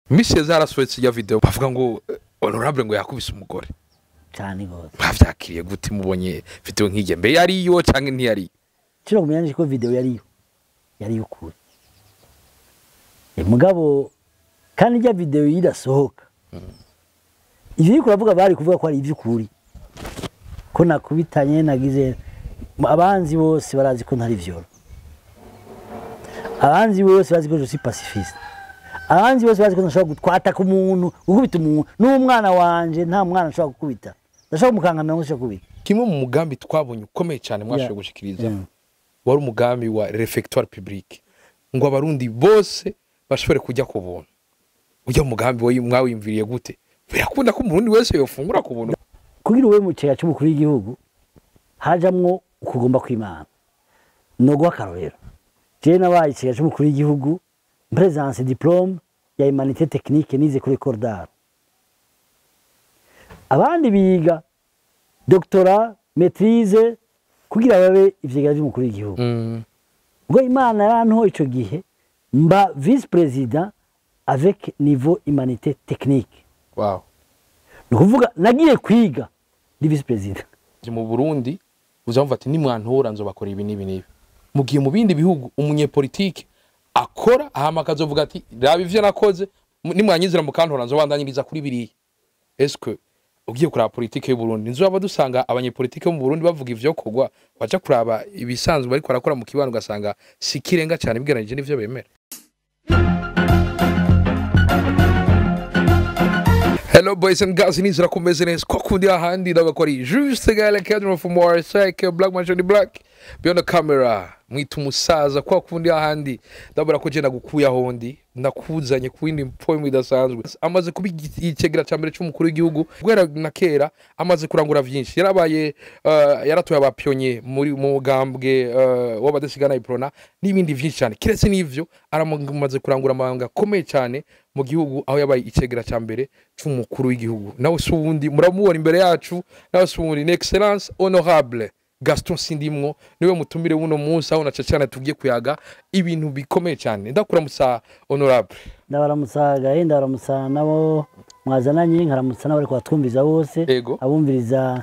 imisi yeze harasohotse iya video bavuga ngo eh, honorable ngo yakubise umugore cyane gose bavyakiriye gute mubonye video nk'iyo mbe yariyo canke ntiyariyo kino kumenya nje ko video yariyo yariyo kuri e mugabo kandi ijya video irasohoka ivyo uriko uravuga bari kuvuga ko ari ivy'ukuri ko nakubitanye nagize abanzi bose barazi ko ntari vyoro abanzi bose bazi ko je suis pacifiste abanzi bose bazi ko ntashobora gutwata ku muntu gukubita umuntu n'umwana wanje nta mwana nshobora gukubita ndashobora kumukangamira ngo nshobora kubita kimwe mu mugambi twabonye ukomeye cyane mwashoboye Yeah. gushikiriza Yeah. wari umugambi wa refectoire public ngo abarundi bose bashobore kujya ku buntu ujya mu mugambi wayi- mwawiyumviriye gute birakunda ko umurundi wese yofungura ku buntu kugira ube mu kigega cy'umukuru w'igihugu hajamwo ukugomba kw'imana no guha akarorero jewe nabaye ikigega cy'umukuru w'igihugu presence diplome ya humanité technique nize kuri cordar abandi biga doctora maîtrise kugira babe ivyegera by'umukuru w'igihugu Mm. ubwo imana yarantoye ico gihe mba vice président avec niveau humanité technique wow ni ukuvuga nagiye kwiga ndi vice président mu burundi uzamva ati nimwantora nzobakora ibi n'ibi n'ibi mu gihe mu bindi bihugu umunyepolitike akora hama akazovuga ati raba ivyo nakoze mu- nimwanyizira mukantora nzobandanyiriza kuri biriya eske ugiye kuraba politike y'uburundi nzobaba dusanga abanyepolitike bo mu burundi bavuga ivyo kogwa baja kuraba ibisanzwe bariko barakora mu kibano ugasanga si kirenga cyane bigeranije n'ivyo bemera Hello boys and girls, nizera ko meze neza ko kundi ahandi ndabakori juste gale cadre from more sake black man the black beyond the camera mwita umusaza kwa kundi ahandi ndabura ko je nagukuye ahondi ndakuzanye ku yindi point idasanzwe amaze kuba igicegera ca mbere c'umukuru w'igihugu guhera na kera amaze kurangura vyinshi yarabaye uh, yaratoye abapionye muri mu mugambwe uh, w'abadasigana iprona n'ibindi vyinshi cyane kiretse n'ivyo aramaze kurangura amabanga akomeye cyane mu gihugu aho yabaye icegera ca mbere c'umukuru w'igihugu nawe si uwundi muramubona imbere yacu nawe si uwundi ni excellence honorable gaston sindimwo niwe mutumire w'uno munsi aho naca cyane tugiye kuyaga ibintu bikomeye cyane ndakuramutsa honorable ndabaramutsa gahe ndabaramutsa nabo mwazananye nkaramutsa n'abari kubatwumviriza bose Ego. abumviriza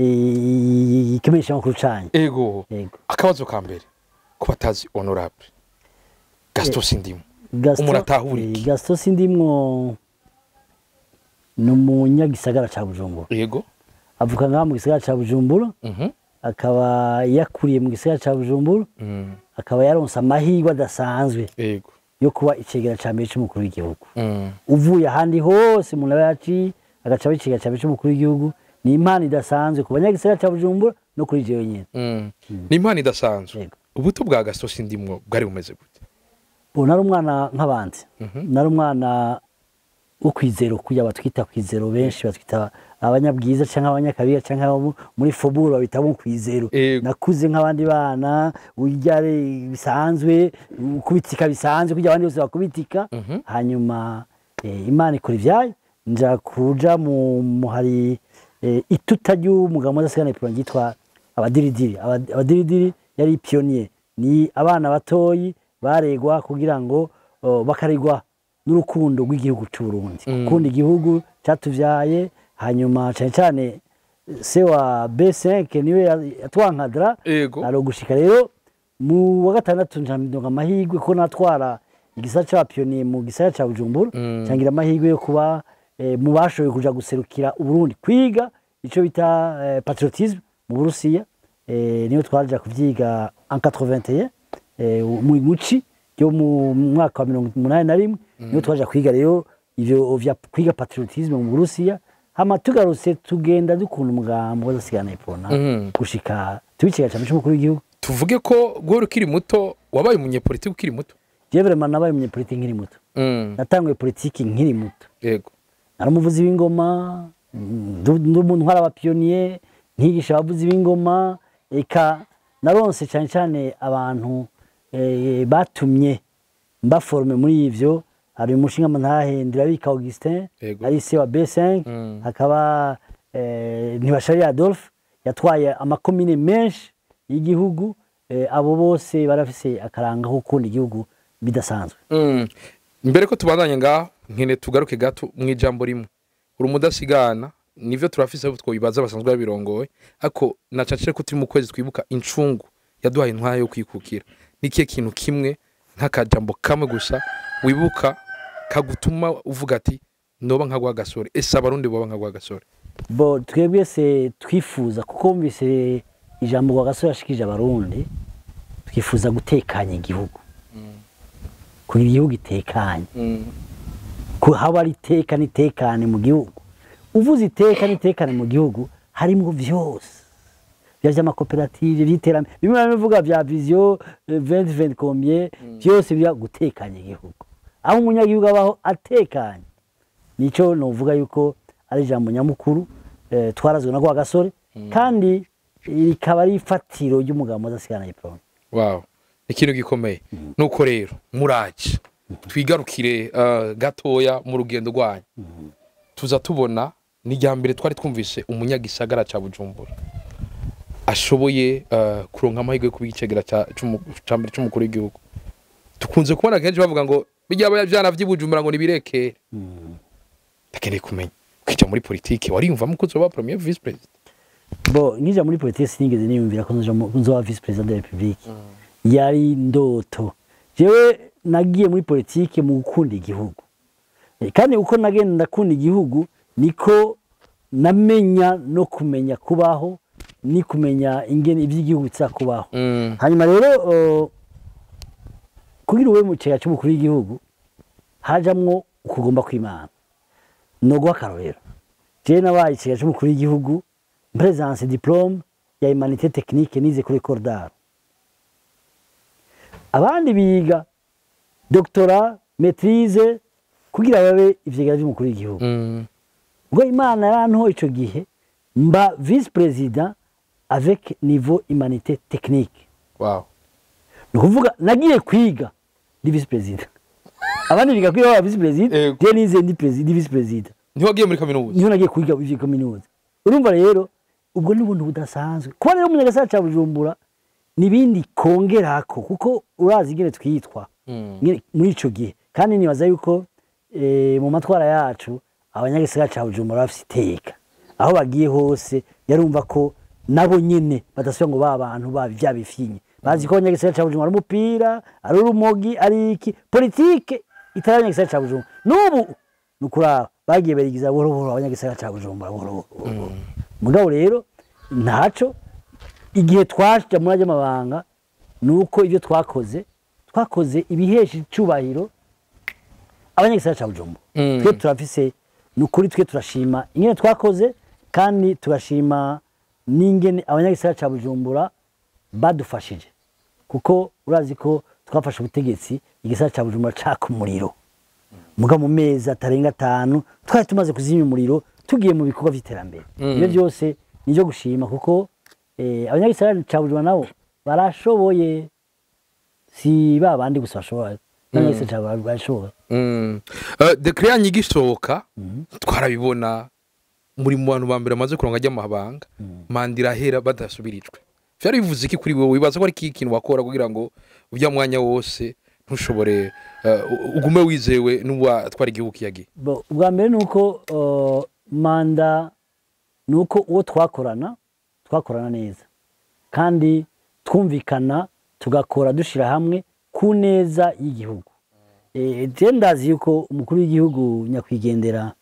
eh, ikimenyeshamakuru canye ego yego akabazo ka mbere ko batazi honorable gaston sindimwo Gaston- Umuntu atahura eh, iki? gaston sindimwo ni umunyagisagara ca bujumbura ego avuka ngaha mu gisagara ca bujumbura mhm akaba yakuriye mu gisagara ca bujumbura mm. akaba yaronse amahirwe adasanzwe ego yo kuba icegera ca mbere c'umukuru w'igihugu mm. uvuye ahandi hose umuntu aba yaciye agaca aba icigega ca mbere c'umukuru w'igihugu ni impano idasanzwe ku banyagisagara ca bujumbura no kuri jewe nyene Mm. ni impano idasanzwe Yego. ubuto bwa gaston sindimwo bwari bumeze gute ubu nari umwana nk'abandi Mhm. nari umwana wo kwizero kuya batwita kwizero benshi batwita abanyabwiza cyangwa abanyakabiga cyangwa abo muri foburo babita bo kwizero Yego. nakuze nk'abandi bana urya bisanzwe ukubitika bisanzwe kugira abandi bose bakubitika Mhm. hanyuma eh, imana ikora ivyayo nja kuja mu muhari eh, ituta ry'umugabo mudasigana ipironi ryitwa abadiridiri Aba- abadiridiri yari pionnier ni abana batoyi baregwa kugira ngo oh, bakaregwa n'urukundo rw'igihugu cy'u Burundi Mm. gukunda igihugu cyatuvyaye hanyuma cyane cyane se wa B5 niwe ya- yatwankadra ego ari gushika rero mu wa gatandatu njamidonga amahirwe ko natwara igisata c'abapiyoniye mu gisata ca Bujumbura Mm. cangira amahirwe yo kuba eh, mu bashoboye kuja guserukira Uburundi kwiga ico bita eh, patriotisme mu Burusiya eh, niyo twaja kuvyiga en 81 eh, mu muci yo mu mwaka wa mirongo umunani na rimwe niyo twaja kwiga rero ivyo vya kwiga patriotisme mu Burusiya hama tugarutse tugenda dukunda umugambo w'adasigana ipona Mhm. gushika tubiciga cyane cy'umukuru w'igihugu tuvuge ko guhora ukiri muto wabaye umunyepolitike ukiri muto jewe vraiment nabaye umunyepolitiki nkiri muto Mm. natanguye politiki nkiri muto ego nari umuvuzi w'ingoma ndu- ndi umuntu ntwara abapiyoniye nkigisha abavuzi b'ingoma eka naronse cyane cyane abantu eh, batumye mbaforme muri ivyo hari umushinga ntahe ndirabika augustin Yego. ari se wa b5 Mm. hakaba eh, ntibashari adolphe yatwaye amakomine menshi y'igihugu eh, abo bose barafise akaranga ko gukunda igihugu bidasanzwe Mm. mbere ko tubandanye ngaho nkene tugaruke gato mu ijambo rimwe uri umudasigana nivyo turafise abo twobibaza basanzwe babirongoye ariko nacacire ko turi mu kwezi twibuka incungu yaduhaye intwaya yo kwikukira nikihe kintu kimwe nk'akajambo kamwe gusa wibuka kagutuma uvuga ati noba nka gwa gasore ese abarundi boba nka gwa gasore bo twebwe se twifuza kuko wumvise ijambo rwa gasore yashikije abarundi twifuza gutekanya igihugu kugira igihugu itekanye ko haba ari iteka n'itekane mu gihugu uvuze iteka n'itekane mu gihugu harimo byose bya by'amakoperative by'iterambere bimwe na bimwe bivuga bya viziyo venti venti komye byose bya gutekanya igihugu aho umunyagihugu abaho atekanye nicyo nuvuga yuko ari ijambo nyamukuru eh, twarazwe na kwa gasore kandi rikaba ari ifatiro ry'umugabo udasigana diplome wow ni ikintu gikomeye nuko rero muraje twigarukire uh, gatoya mu rugendo rwanyu tuza tubona ni rya mbere twari twumvise umunyagisagara ca bujumbura ashoboye uh, kuronka amahirwe yo kuba igicegera ca c'umu- ca mbere c'umukuru w'igihugu tukunze kubona kenshi bavuga ngo bijya byana vy'ibujumbura ngo nibirekere ndakeneye kumenya kwija muri politike wariyumvamo ko uzoba premier vice president bo nkija muri politiki sinigeze niyumvira ko nzoja mu- nzoba vice president de la republique yari ndoto jewe nagiye muri politiki mu gukunda igihugu Eh, kandi uko nagenda ndakunda igihugu niko namenya no kumenya kubaho ni kumenya ingene ivy'igihugu biza kubaho mm. hanyuma rero uh, kugira ube mu cega c'umukuru w'igihugu hajamwo ukugomba kw'imana noguha akarorero jewe nabaye icega c'umukuru w'igihugu presence diplome ya humanité technique nize kuri école d'art abandi biga doctorat maîtrise kugira babe ivyegera vy'umukuru w'igihugu Mm. ubwo imana yarantoye ico gihe mba vice président avec niveau humanité technique wow ni ukuvuga nagiye kwiga ndi visi perezida abandi biga kwiga baba visi perezida Yego. je nize ndi perezida ndi visi perezida ntiwagiye muri kaminuza niho nagiye kwiga ivyo kaminuza urumva rero ubwo ni ubuntu budasanzwe kuba rero umunyagasara ca bujumbura nibindi kongerako kuko urazi ingene twitwa Mm. Nyene muri ico gihe kandi nibaza yuko eh, mu matwara yacu abanyagisagara ca bujumbura bafise iteka aho bagiye hose yarumva ko nabo nyene badasubira ngo ba bantu babi vya bifinye bazi ko abanyagisagara ca bujumbura ari umupira ari urumogi ari iki politike itari abanyagisagara ca bujumbura n'ubu ni ukuraba bagiye barigiza buhoro buhoro abanyagisagara ca bujumbura buhoro buhoro mugabo rero ntaco igihe twaja muri ajya amabanga ni uko ibyo twakoze twakoze ibihesha icubahiro abanyagisagara ca bujumbura Mm. twe turafise ni ukuri twe turashima ingene twakoze kandi tugashima n'ingene abanyagisagara ca bujumbura badufashije kuko urazi ko twafashe ubutegetsi igisagara ca bujumbura caka umuriro muga mu mezi atarenga atanu twari tumaze kuzimya umuriro tugiye mu bikorwa vy'iterambere Mm. ibyo byose ni ivyo gushima kuko eh, abanyagisagara ca bujumbura nabo barashoboye si ba bandi gusa bashoboye n'abanyagisagara ca bujumbura barashoboye Mm. Uh, dekre yanyu igisohoka twarabibona muri mu bantu ba mbere bamaze kuronka ry'amabanga manda irahera badasubirijwe vyari bivuze iki kuri wewe wibaza ko ari iki kintu wakora kugira ngo urya mwanya wose ntushobore uh, ugume wizewe n'uwatwara igihugu kiyagiye Bo, ubwa mbere ni uko uh, manda ni uko uwo twakorana twakorana neza kandi twumvikana tugakora dushyira hamwe ku neza y'igihugu Eh, je ndazi yuko umukuru w'igihugu nyakwigendera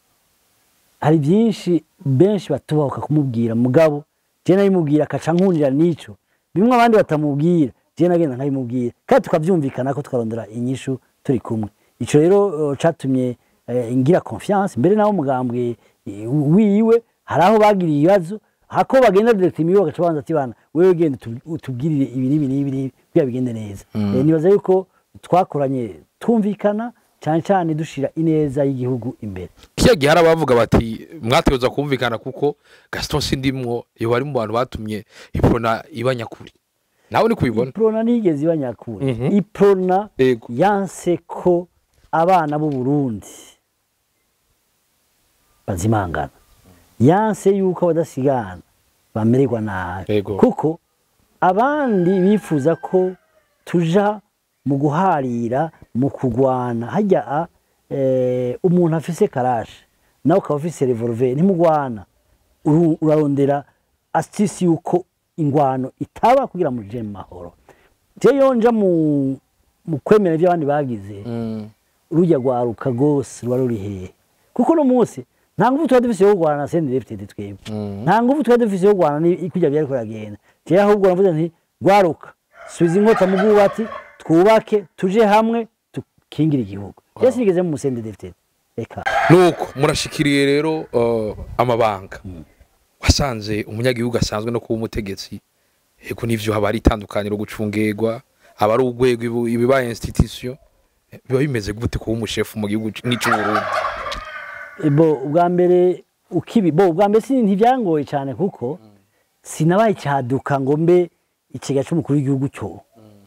hari byinshi benshi batubahuka kumubwira mugabo je nabimubwira akaca nkunira n'ico bimwe abandi batamubwira je nagenda nkabimubwira kandi tukavyumvikana ko twarondera inyishu turi kumwe ico rero uh, catumye eh, ngira confiance mbere naho umugambwe eh, wiwe hari aho bagiriye ibibazo hako bagenda direct imiwe bagaca banza ati bana wewe genda utu- utubwirire ibi n'ibi n'ibi n'ibi kugira bigende neza Eh, nibaza yuko twakoranye twumvikana cyane cyane dushira ineza y'igihugu imbere kiya gihe hari abavuga bati mwategereza kumvikana kuko gaston sindimwo yoba ari mu bantu batumye iprona iba nyakuri nawe ni kubibona iprona ntigeze iba nyakuri Mhm. iprona Yego. yanse ko abana b'u Burundi bazimangana yanse yuko abadasigana bamererwa nabi Yego. kuko abandi bifuza ko tuja mu guharira mu kugwana hajya a eh, umuntu afise karashe nawe ukaba ufise revolver ntimugwana uru- urarondera asitisi yuko ingwano itaba kugira muje mu mahoro je yonja mu mu kwemera ibyo abandi bagize Mm. rujya rwaruka rwose ruba ruri hehe kuko uno munsi nta ngufu tuba dufise yo kurwana na sendi lefitedi twebwe Mm. nta ngufu tuba dufise yo kurwana ni kujya byari kuragenda jewe ahubwo navuze nti rwaruka subiza inkota mu bwubati twubake tuje hamwe tukingire igihugu jewe sinigeze mu sendi lefitedi reka nuko murashikiriye rero uh, amabanga wasanze umunyagihugu asanzwe no kuba umutegetsi ego n'ivyo haba ari itandukaniro gucungegwa aba ari urwego ibu- ibibaye institution Eh, biba bimeze gute kuba umushefu mu gihugu nk'ic'uburundi bo ubwa mbere ukibi bo ubwa mbere si ntibyangoye cyane kuko sinabaye cyaduka ngo mbe ikigega cy'umukuru w'igihugu cyo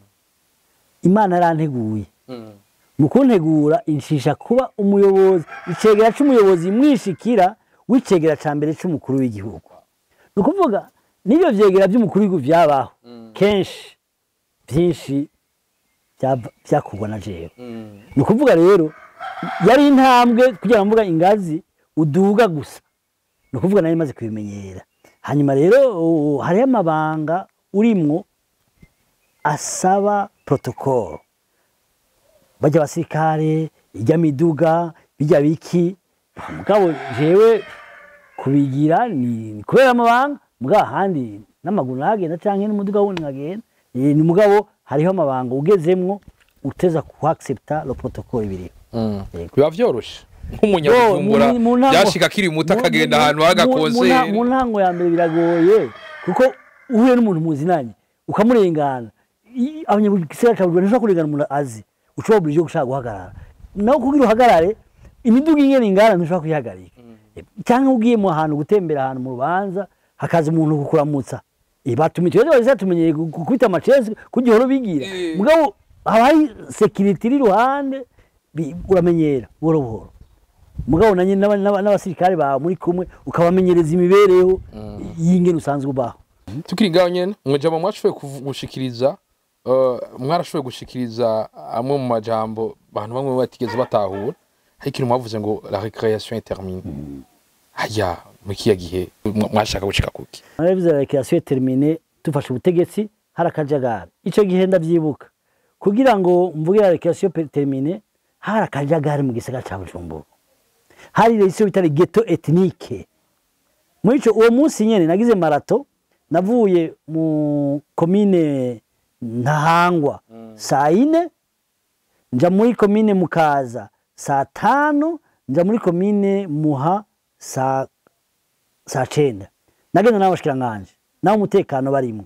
imana yaranteguye mu kuntegura inshisha kuba umuyobozi icegera c'umuyobozi mwishikira w'icegera ca mbere c'umukuru w'igihugu ni ukuvuga n'ibyo vyegera vy'umukuru w'igihugu vyabaho kenshi vyinshi vyava- vyakorwa na jewe ni ukuvuga rero yari intambwe kugira ngo mvuga ingazi uduga gusa ni ukuvuga nari maze kubimenyera hanyuma rero uh, hariho amabanga urimwo asaba protocole bajya abasirikare ijya miduga bijya biki mugabo jewe kubigira ni ni kubera amabanga mugabo ahandi n'amaguru nagenda canke n'umuduga wundi nkagenda Eh, ni mugabo hariho amabanga ugezemwo uteza kuaccepta le protocole biriho Yego. biba vyoroshe Yo, nk'umunyabujumbura mu- mu ntango- byashika akiri muto mu- akagenda mu- ahantu mu- mu nta- h'agakonseri mu ntango ya mbere biragoye kuko uhuye n'umuntu muzinanye ukamurengana i- abanyagisagara ca Bujumbura ntishobora kurengana umuntu azi ushobora buri gihe gushaka guhagarara nawe kugira uhagarare imiduga ingene ingana ntushobora kuyihagarika cyangwa ugiye mu hantu gutembera ahantu mu rubanza hakaza umuntu kukuramutsa Eh, batuma icyo rero bahise tumenyeye gu- gukubita amacesi kugira uhora ubigira Eh. mugabo haba hari sekiriti iri iruhande bi- uramenyera buhoro buhoro mugabo nanjye n'aba- n'aba- n'abasirikare bawe muri kumwe ukabamenyereza imibereho y'ingene usanzwe ubaho tukiri ngaho nyene mwejama mwashoboye kuvu- gushikiriza uh, mwarashoboye gushikiriza amwe mu majambo abantu bamwe batigeze batahura hari ikintu mwavuze ngo la recreation est terminée haya mu kiya gihe mwa- mwashaka gushika kuki narabivuze la recreation termine dufashe ubutegetsi hari akajagari icyo gihe ndabyibuka kugira ngo mvuge la recreation termine hari akajagari mu gisagara cya bujumbura hari resiyo bitari geto etnike muri ico uwo munsi nyene nagize marato navuye mu komine ntahangwa saa ine nja muri komine mukaza saa tano nja muri komine muha saa saa cenda nagenda n'abashikiranganji naho umutekano barimo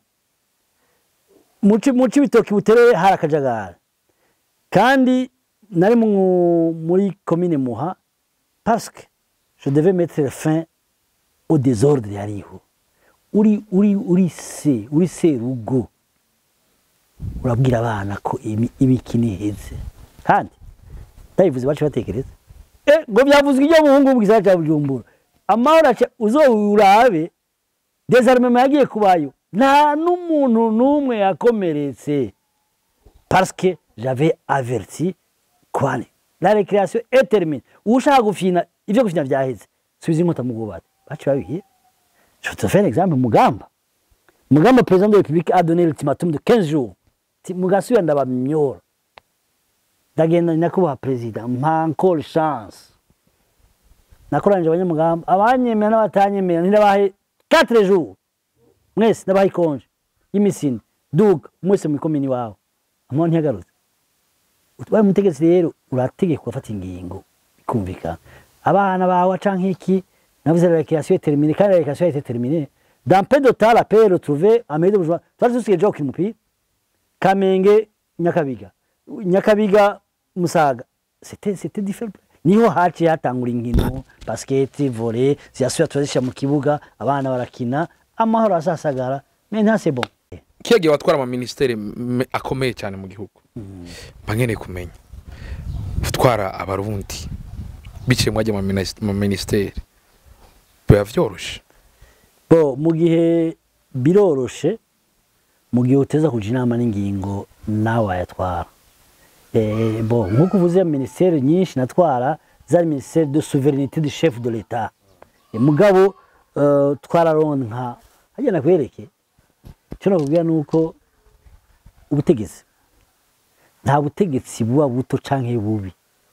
muci muci bitoki buterere hari akajagari kandi nari mu- muri komine muha parce que je devais mettre fin au désordre yariho uri uri uri se uri serugo urabwira abana ko imi- imikino iheze kandi ndabivuze bacu batekereza eh ngo byavuzwe ibyo muhungu mu gisagara cya bujumbura amahoro aca uzowurabe desarmement yagiye kubayo nta n'umuntu n'umwe yakomeretse parce que j'avais averti kwani la récréation est terminée ushaka gufina ivyo gufina vyaheze subiza inkota mu bwubati baci babihiye je te fais un exemple mugamba mugamba président de la république a donné l'ultimatum de 15 jours Ti- mugasubira ndabamyora ndagenda nyakubahwa perezida mpa encore chance nakoranyije abanyamugamba abanyemera n'abatanyemera nirabahe 4 jours mwese ndabaha ikonje y'imisini duga mwese mu ikomini wawe amahoro ntiyagarutse utwaye umutegetsi rero urategeka ugafata ingingo bikumvikana abana bawe canke iki navuze la récréation est terminée kandi la récréation a été terminée dans peu de temps la paix est retrouvée à mairie de bourgeois twari dusigaye jo gukina umupira kamenge nyakabiga nyakabiga musaga c'était c'était différent niho haciye hatangura inkino basket volley ziyasubira turazishyira mu kibuga abana barakina amahoro asasagara mais nta c'est bon kiya gihe watwara amaministeri me- akomeye cyane mu gihugu mba nkeneye kumenya gutwara abarundi biciye mwajya mu minis- mu ministeri biba vyoroshe bo mu gihe biroroshe mu gihe uteza kuja inama n'ingingo nawe wayatwara Eh, bon nk'uko uvuze minisiteri nyinshi natwara zari minisiteri de souveraineté du chef de l'etat Eh, mugabo eh, twararonka hajya nakwereke icyo nakubwira ni uko ubutegetsi nta butegetsi buba buto canke bubi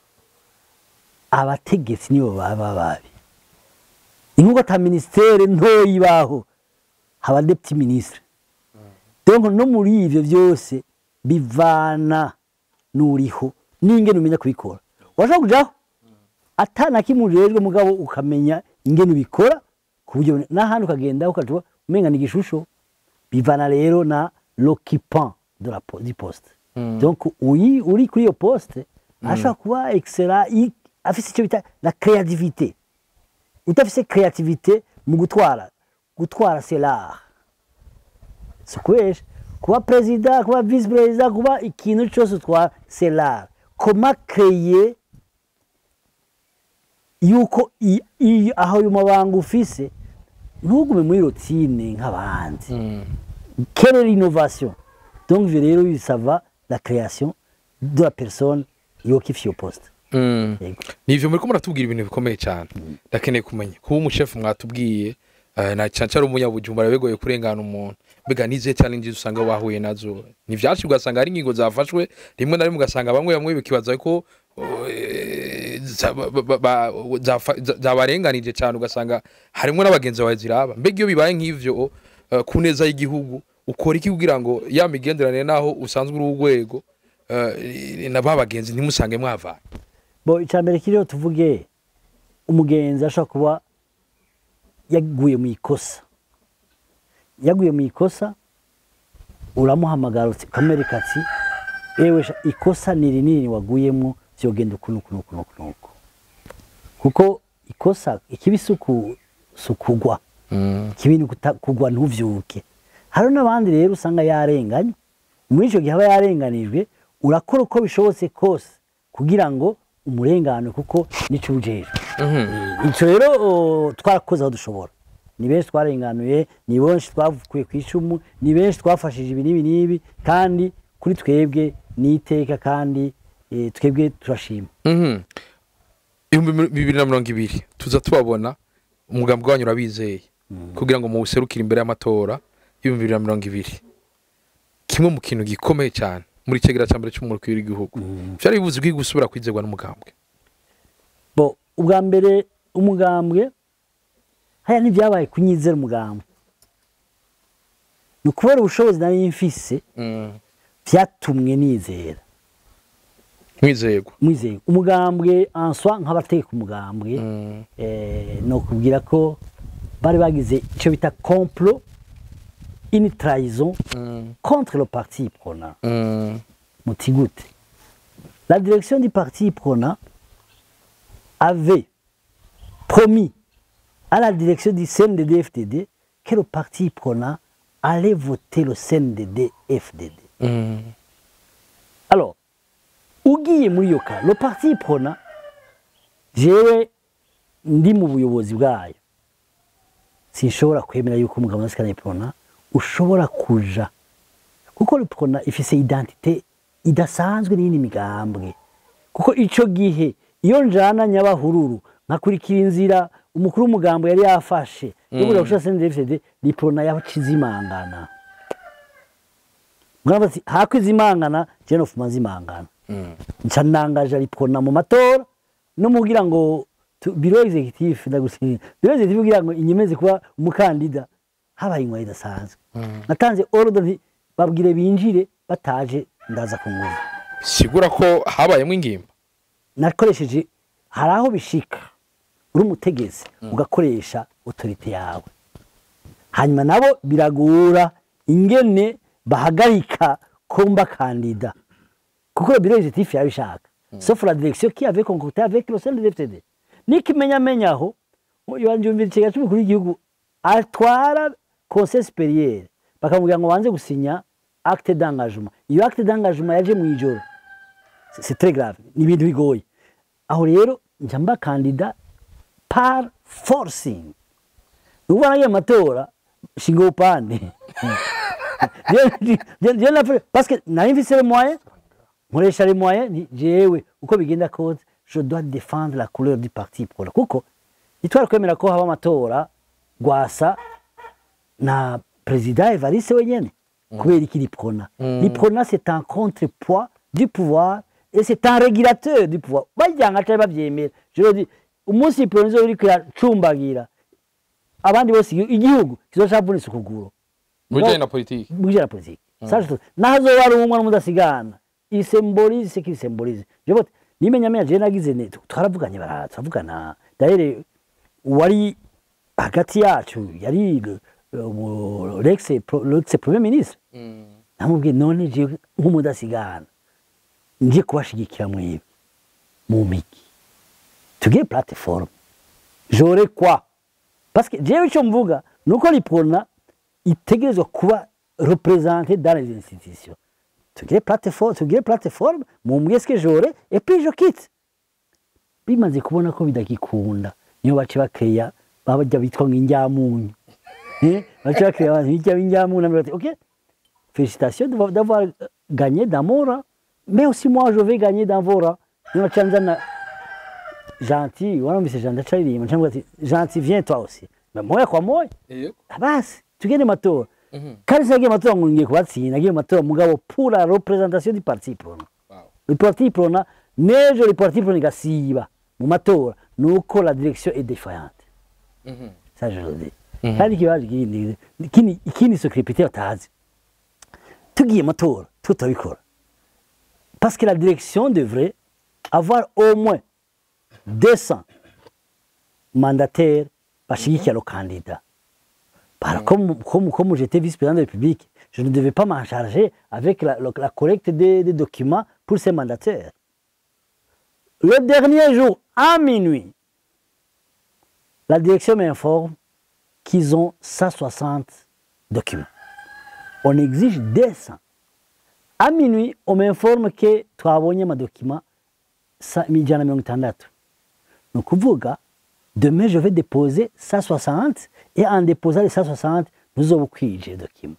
abategetsi nibo baba babi ni nk'uko ata minisiteri ntoya ibaho haba deputy ministre donc no muri ivyo vyose bivana n'uriho n'ingene umenya kubikora washobora kujaho atana kimwe ujejwe mugabo ukamenya ingene ubikora ku buryo n'ahandi ukagenda ukaja umenga ni igishusho bivana rero na l'occupant de la po- du poste donc uyi uri kuri iyo poste ashobora kuba excellent i- afise icyo bita la créativité udafise créativité mu gutwara gutwara c'est l'art si ukubesha kuba perezida kuba visi perezida kuba ikintu cyose utwara c'est l'art comment créer yuko i- i- aho ayo mabanga ufise ntugume muri rotine nk'abandi quelle est l'innovation donc ivyo rero bisava la création de la personne yokifiye iyo poste Mm. Yego. nivyo muriko muratubwira ibintu bikomeye cyane ndakeneye kumenya kuba umushefu mwatubwiye eh, na cyane cyane umunyabujumbura bigoye kurengana umuntu mbega n'izihe challenges usanga wahuye nazo ni vyinshi ugasanga hari ingingo zafashwe rimwe na rimwe ugasanga bamwe bamwe bikibaza ko eh, za- ba- ba- ba- zafa- za- zabarenganije cyane ugasanga harimwo n'abagenzi bawe ziraba mbega iyo bibaye nk'ivyo eh, ku neza y'igihugu ukora iki kugira ngo ya migenderanire naho usanzwe uri urwego eh, na ba bagenzi ntimusange mwavanye bo icambere kiriho tuvuge umugenzi ashobora kuba yaguye mu ikosa yaguye mu ikosa uramuhamagara uti- ukamwereka ati ewe sha, ikosa ni rinini waguyemo vyogenda uku nuku nuku nuku nuku kuko ikosa ikibi si uku- si ukugwa ikibi ni ukuta- kugwa ntuvyuke hari n'abandi rero usanga yarenganye muri icyo gihe aba yarenganijwe urakora uko bishobotse kose kugira ngo umurengane kuko nico ujejwe icyo rero o, twarakoze aho dushobora ni benshi twarenganuye ni benshi twavukuye ku icumu ni benshi twafashije ibi n'ibi n'ibi kandi kuri twebwe ni iteka kandi eh, twebwe turashima Mhm. ibihumbi mi- bibiri na mirongo ibiri tuza tubabona umugambi wanyu urabizeye kugira ngo muwuserukire imbere y'amatora y'ibihumbi bibiri na mirongo ibiri kimwe mu kintu gikomeye cyane muri kegera cya mbere cy'umurukiro w'igihugu byari bivuze ko gusubira kwizerwa n'umugambwe bo ubwa mbere umugambwe haya ntibyabaye kunyizera umugambwe ni ukubera ubushobozi nari mfise byatumwe nizera mwizerwa mwizeye umugambwe answa nk'abateka umugambwe eh, ni ukubwira ko bari bagize icyo bita complot une trahison contre le parti prona muti gute la direction du parti prona avait promis à la direction du CNDD-FDD que le parti prona allait voter le CNDD-FDD alors ugiye muri iyo ka le parti prona jewe ndi mu buyobozi bwayo sinshobora kwemera yuko umugabo wa prona ushobora kuja kuko le prona ifise identite idasanzwe n'iyindi migambwe kuko ico gihe iyo njana nyabahururu nkakurikira inzira umukuru w'umugambo yari yafashe yo kuja gushira CNDD-FDD le prona yacize imangana mwana bati hako izimangana je nofuma zimangana nca nangaje aripona mu matora no mugira ngo tu- biro executive ndagusinya biro executive kugira ngo inyemeze kuba umukandida habaye inkwayi idasanzwe natanze ordre nti babwire binjire bataje ndaza ku nguvu sigura ko habayemo ingimba nakoresheje hari aho bishika uri umutegetsi ugakoresha otorite yawe hanyuma nabo biragora ingene bahagarika komba kandida kuko biro executif yabishaka sauf la direction qui avait concocté avec le CNDD-FDD n'ikimenyamenya aho yumvira ikigega cy'umukuru w'igihugu atwara conseil supérieur bakamubwira ngo banze gusinya acte d'engagement iyo acte d'engagement yaje mu ijoro C'est- c'est très grave ni ibintu bigoye aho rero njya mba kandida par forcing ubu nagiye mu matora shinga upande parce que nari mfise le moyen nkoresha les moyens nti jewe uko bigenda kose je dois défendre la couleur du parti prona kuko nitwari kwemera ko haba amatora gwasa na perezida evariste wenyene kubera iki riprona riprona c'est un contrepoids du pouvoir et c'est un régulateur du pouvoir bajyanga atari bavyemera je veux dire umunsi riprona izo iriko iracumbagira abandi bose igi- igihugu kizocavunitse ukuguru mu bijyanye na politiki mu bijyanye na politiki saje tu nahazoba ari umwe n'umudasigana il symbolise ce qu'il symbolise je vote nimenya menya je nagize ne twaravuganye bara turavugana d'ailleurs wari hagati yacu yari le- le- l'ex l'ex premier ministre namubwiye none je nk'umudasigana ngiye kubashigikira mwibi mu migi tugire plateforme j'aurais quoi parce que jewe icyo mvuga ni uko ripona itegerezwa kuba représentée dans les institutions tugire plateforme tugire plateforme mumbwiye ce que j'aurais et puis je quitte bimaze kubona ko bidagikunda niyo bace bakeya babajya bitwa nk'injyamunyu Eh, bace bakeya abantu bijya b'injyamunyu bati ok félicitations d'avoir- d'avoir gagné dans mon rang mais aussi moi je vais gagner dans vos rangs niyo baca nzana gentil wanumvise gentil acaririmba cyangwa ati gentil viens toi aussi mais moya kwa moya basi tugende matora kandi sinagiye matora ngo ngiye kubatsinda nagiye matora mugabo pour la représentation du parti prona le parti prona n'ejo le parti prona igasiba mu matora nuko la direction est défaillante ça je le dis kandi ikibazo kindi ikindi ikindi secrétaire batazi tugiye matora tutabikora parce que la direction devrait avoir au moins 200 mandataires bashigikira le candidat Par- comme, comme, comme j'étais vice-président de la République, je ne devais pas m'en charger avec la, la- la collecte des, des documents pour ces mandataires. Le dernier jour, à minuit, la direction m'informe qu'ils ont 160 documents. On exige 200. À minuit, on m'informe que twabonye amadokima sa- ijana na mirongo itandatu ni ukuvuga demain je vais déposer 160 et en déposant les 160 nous avons ukwije document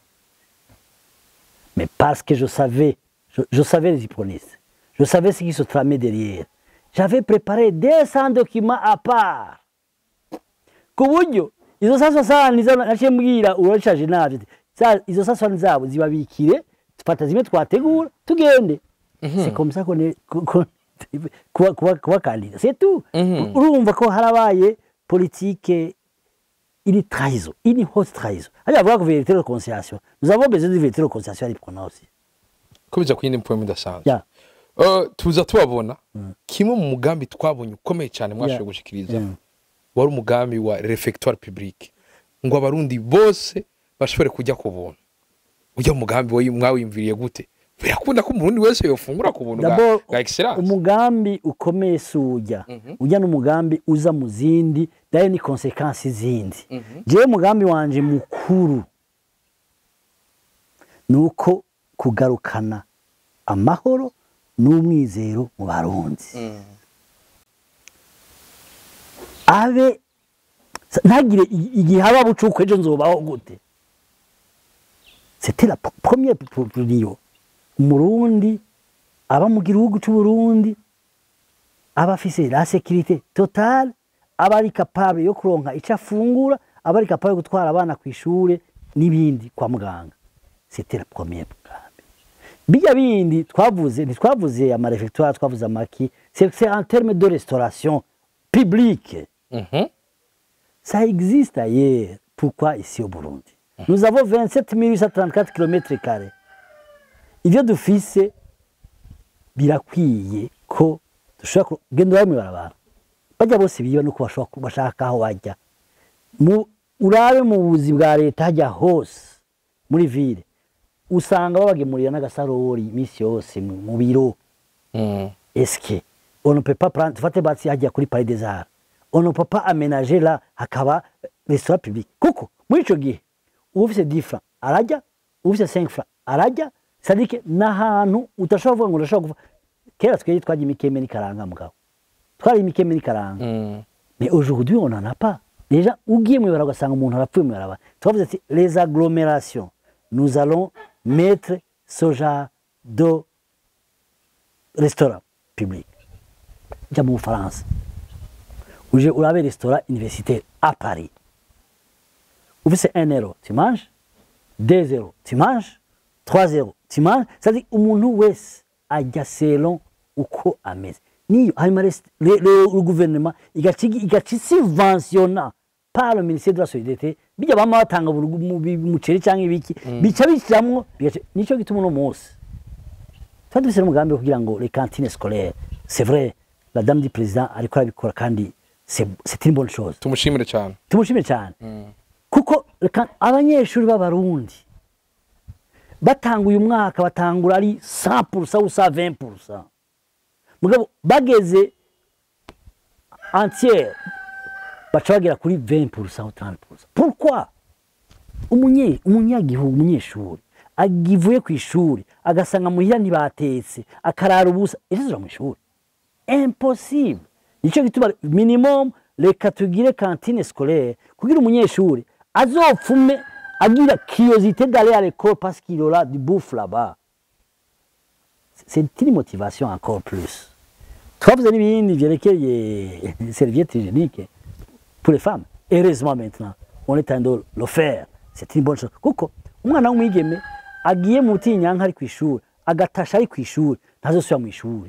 mais parce que je savais je, je savais les hypronistes je savais ce qui se tramait derrière j'avais préparé 200 documents à part ku buryo izo 160 nizo naciye mbwira urashaje navyo ati, "Za- izo 160 zabo zibabikire tufata zimwe twategura tugende c'est comme ça qu'on est qu'on- qu'on- kuba kuba kuba kandida c'est tout urumva ko harabaye politique ini trahison ini haute trahison hariya bavuga ko vérité de conciliation nous avons besoin de vérité de conciliation ariko nawe aussi ko bijya ku yindi mpamvu idasanzwe ya Eh, tuza tubabona kimwe mu mugambi twabonye ukomeye cyane mwashoboye Yeah. gushikiriza Yeah. wari umugambi wa refectoire public ngo abarundi bose bashobore kujya ku buntu ujya mu mugambi wayi- mwawiyumviriye gute birakunda ko umurundi wese yofungura ku buntu bwa D'abord, bwa excellence umugambi ukomeye si ujya ujya n'umugambi uza mu zindi dayo ni konsekansi zindi jewe umugambi wanje mukuru ni uko kugarukana amahoro n'umwizero mu barundi abe ntagire i- igihe haba bucuku ejo nzobaho gute c'était la p- première priyo umurundi aba mu gihugu c'uburundi aba afise la sécurité totale aba ari capable yo kuronka ico afungura aba ari capable yo gutwara abana ku ishure n'ibindi kwa muganga c'était la première mugambi bijya bindi twavuze ntitwavuze amarefectoire twavuze amaki c'est c'est en terme de restauration publique Mhm. ça existe ailleurs. Pourquoi ici au Burundi Nous avons 27 834 km carrés. Ibyo dufise birakwiye ko dushobora kugenda bamwe barabara bajya bose biba nuko bashobora ku- bashaka aho bajya mu urabe mu buzi bwa leta hajya hose muri ville usanga babagemurira n'agasarori iminsi yose mu mu biro Mm. est-ce que on ne peut pas prendre tufate basi hajya kuri Palais des Arts on ne peut pas aménager là hakaba restaurant public kuko muri ico gihe ufise 10 francs arajya ufise 5 francs arajya c'est-à-dire que n'ahantu udashobora kuvuga ngo urashobora kuva kera twari twagiye imikeme n'ikaranga mugabo twari imikeme n'ikaranga Mm. mais aujourd'hui on n'en a pas déjà ugiye mu ibarabara ugasanga umuntu arapfuye mu ibarabara twavuze ati les agglomérations nous allons mettre ce genre de restaurant public jya mu bufaransa uje urabe restaurant universitaire à paris ufise 1 euro tu manges 2 euro tu manges 3 euro tu manges c'est-à-dire umuntu wese ajya selon uko ameze niyo hanyuma rest- le, le, le gouvernement igaca igaca subventiona par le ministère de la solidarité bijya bama batanga buri mu- bi- umuceri cyangwa ibiki bica bishyiramo bigaca- nicyo gituma uno munsi tuba dufite n'umugambi wo kugira ngo les cantines scolaires c'est vrai la dame du président ariko arabikora kandi c'est c'est une bonne chose tumushimire cyane tumushime cyane kuko reka- abanyeshuri b'abarundi batanga uyu mwaka batangura ari 100% usa 20% mugabo bageze entière baca bagera kuri 20% ou 30% pourquoi umunye umunyagihugu umunyeshuri agivuye ku ishuri agasanga muhira ntibatetse akarara ubusa ejo mu ishuri impossible nicyo gituma minimum reka tugire cantine scolaire kugira umunyeshuri azopfume agira curiosité d'aller à l'école parce qu'il aura du bouffe là-bas c'est une motivation encore plus twavuze n'ibindi vyerekeye serviette hygiénique pour les femmes heureusement maintenant on est en train de le faire c'est une bonne chose kuko umwana w'umwigeme agiye mu butinyanka ari ku ishuri agatasha ari ku ishuri ntazosubira mu ishuri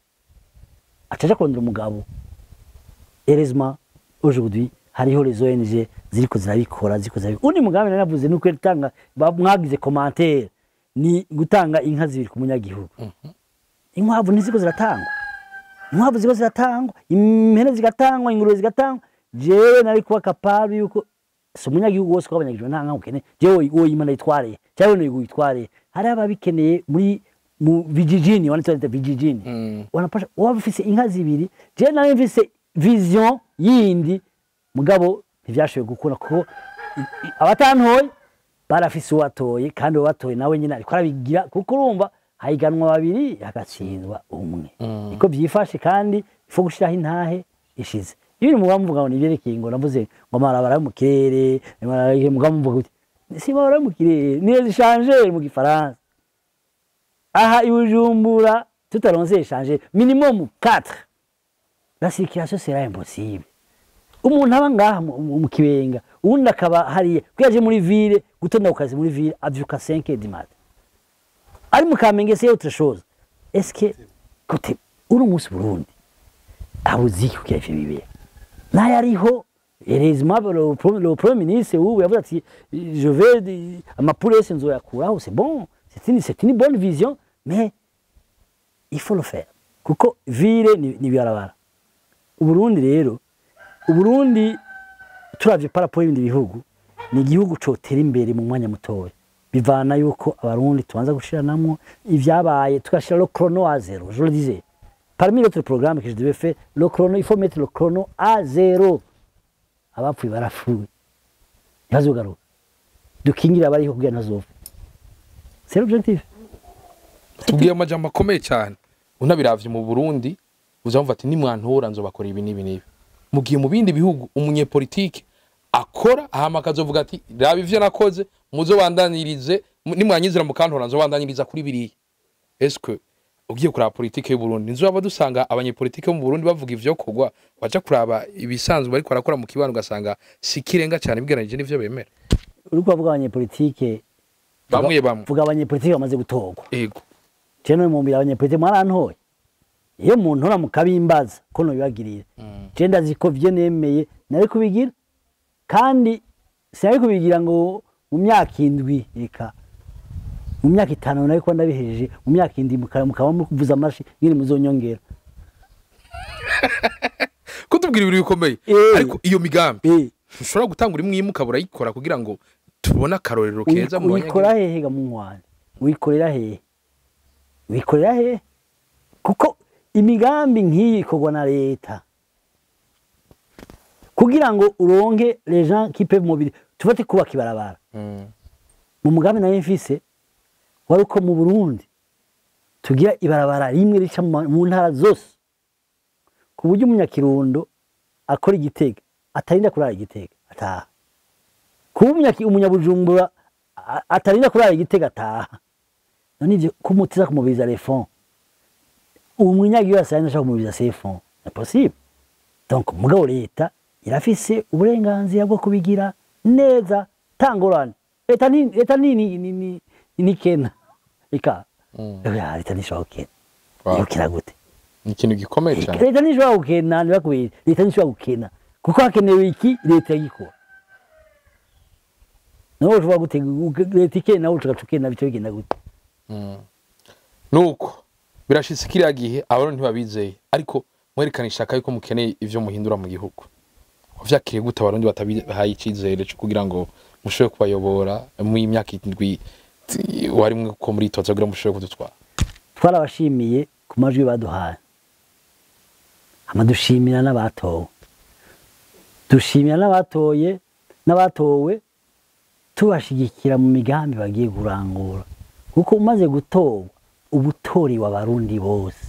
acaja kurondera umugabo heureusement aujourd'hui hariho les ONG ziriko zirabikora ziriko zirabikora undi mugambi nari navuze nuko tanga mwagize commentaire ni gutanga inka zibiri ku munyagihugu inkwavu ntiziko ziratangwa inkwavu ziko ziratangwa impene zigatangwa ingurube zigatangwa jewe nari kuba kapable yuko si umunyagihugu wose wabanyagijwe nta nka ukene jewe wowe imana yitwareye cyangwa wowe witwareye hari ababikeneye muri mu vijijini wanditse wanditse vijijini Mm. wanapasha waba ufise inka zibiri jewe nari mfise vision yindi mugabo ntivyashoboye gukura kuko i- i- abatantoye barafise uwatoye kandi uwatoye nawe nyine ariko arabigira kuko urumva hahiganwa babiri hagatsindwa umwe niko byifashe kandi ifo gushiraho intahe ishize iyo uri mugabo muvuga ngo nivyerekeye ngo navuze ngo amarabara yo mu kirere mugabo muvuga uti si barabara yo mu kirere niyo zishanje mu gifaransa aha i bujumbura tutaronse eshanje minimum 4 la circulation sera impossible umuntu aba ngaha mu- mu mu kibenga uwundi akaba hariya kuko yaje muri ville gutonda ku kazi muri ville avyuka 5 du matin ari mu kamenge c'est autre chose est-ce que kote uri umunsi burundi abuzi iki kugira ivyo bibera nayo ariho heureusement le pro- le premier ministre ubu yavuze ati je vais de- amapuro yose nzoyakuraho c'est bon c'est une, c'est une bonne vision mais il faut le faire kuko ville ni ni bibarabara uburundi rero uburundi turavye parapo y'ibindi bihugu ni igihugu cotera imbere mu mwanya mutoya bivana yuko abarundi tubanza gushiranamwo ivyabaye tugashira le chrono à zéro je le disais parmi l'autre programme que je devais faire le chrono il faut mettre le chrono à zéro abapfuye barapfuye ntibazogaruka dukingire abariho kugira ntazopfa c'est l'objectif tubwiye amajambo akomeye cyane unabiravye mu burundi uzamva ati nimwantora nzobakora ibi n'ibi n'ibi mu gihe mu bindi bihugu umunyepolitike akora hama akazovuga ati raba ivyo nakoze muzobandanirize mu- nimwanyizira mukantora nzobandaniriza kuri biriya eske ugiye kuraba politike y'uburundi nzoba dusanga abanyepolitike bo mu burundi bavuga ivyo kogwa waja kuraba ibisanzwe bariko barakora mu kibano ugasanga si kirenga cyane bigeranije n'ivyo bemera uriko bavuga abanyepolitike bamwe bamwe vuga abanyepolitike bamaze gutorwa ego je no mumbira abanyepolitike mwarantoye iyo muntora mukabimbaza ko nobibagirira je ndazi ko vyo nemeye nari kubigira kandi sinari kubigira ngo mu myaka indwi reka mu myaka itanu nari kuba ndabihejeje mu myaka indwi muka- mukaba mukuvuza amashi nyine muzonyongera kutubwira ibintu bikomeye Eh. ariko iyo migambi Eh, ushobora gutangura imwe imwe ukaba urayikora kugira ngo tubone akarorero keza mu uyikora banyagihugu hehe ga munywana uyikorera hehe uyikorera hehe kuko imigambi nk'iyi ikorwa na leta kugira ngo uronke les gens qui peuvent mobili tufate kubaka ibarabara Mm. mu mugambi nayo mfise wari uko mu burundi tugira ibarabara rimwe rica mu ma- mu ntara zose ku buryo umunyakirundo akora igitega atarinda kurara igitega ataha kuba umunyaki- umunyabujumbura a- atarinda kurara igitega ataha none ivyo kumutiza kumubiriza refond ubu munyagihugu wese ari ashaka kumubiza sefon ni possible donc mugabo leta irafise uburenganzira bwo kubigira neza tangorane leta ni leta ni ni ni ni ni kena ika ya leta nishobora gukena Wow. yokena gute ni ikintu gikomeye cyane leta ntishobora gukena ntibakubwire leta ntishobora gukena kuko hakenewe iki leta yikora nawe ushobora gute leta ikena nawe ushaka ukena bice bigenda gute nuko birashitse kiriya gihe abantu ntibabizeye ariko mwerekana ishaka yuko mukeneye ivyo muhindura mu gihugu vyakiriye gute abarundi batabihaye icizere co kugira ngo mushobore kubayobora mu imyaka indwi ti- warimwe ko muritoza kugira ngo mushobore kudutwara twarabashimiye ku majwi baduhaye hama dushimira n'abatowe dushimira n'abatoye n'abatowe tubashigikira mu migambi bagiye kurangura kuko umaze gutorwa uba utorewe abarundi bose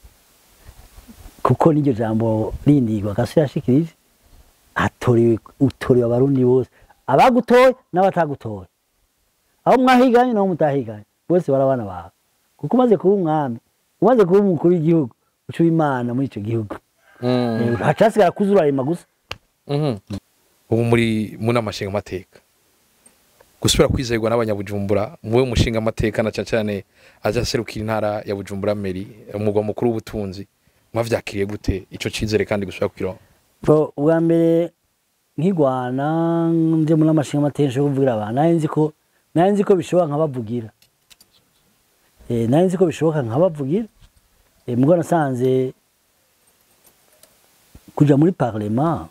kuko n'iryo jambo rindigwa gasi yashikirije hatorewe utorewe abarundi bose abagutoye n'abatagutoye aho mwahiganye n'aho mutahiganye bose barabana bawe kuko umaze kuba umwami umaze kuba umukuru w'igihugu uca uba imana muri icyo gihugu Mm. hacasigara kuza urarema gusa Mhm. ubu muri mu nama nshingamateka gusubira kwizerwa n'abanyabujumbura muwe mushinga amateka na cyane cyane aza aserukira intara ya bujumbura meri umugwa mukuru w'ubutunzi mwavyakiriye gute ico cizere kandi gusubira kukironka Bo, ubwa mbere nkigwana nje muri amashinga amateka yo kuvugira abantu nari nzi ko nari nzi ko bishoboka nkabavugira eh nari nzi ko bishoboka nkabavugira eh mugo nasanze kuja muri parlement